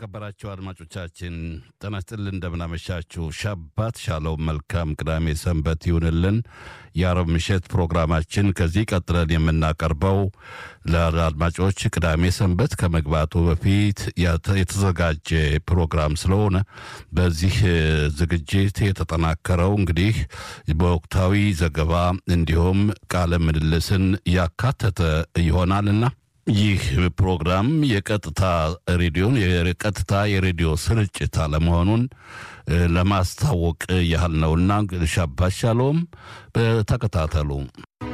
የተከበራችሁ አድማጮቻችን ጤና ይስጥልን፣ እንደምናመሻችሁ። ሻባት ሻለው መልካም ቅዳሜ ሰንበት ይሁንልን። የአረብ ምሽት ፕሮግራማችን ከዚህ ቀጥለን የምናቀርበው ለአድማጮች ቅዳሜ ሰንበት ከመግባቱ በፊት የተዘጋጀ ፕሮግራም ስለሆነ በዚህ ዝግጅት የተጠናከረው እንግዲህ በወቅታዊ ዘገባ እንዲሁም ቃለ ምልልስን ያካተተ ይሆናልና ይህ ፕሮግራም የቀጥታ ሬዲዮን የቀጥታ የሬዲዮ ስርጭት አለመሆኑን ለማስታወቅ ያህል ነውና ሻባሻሎም ተከታተሉ።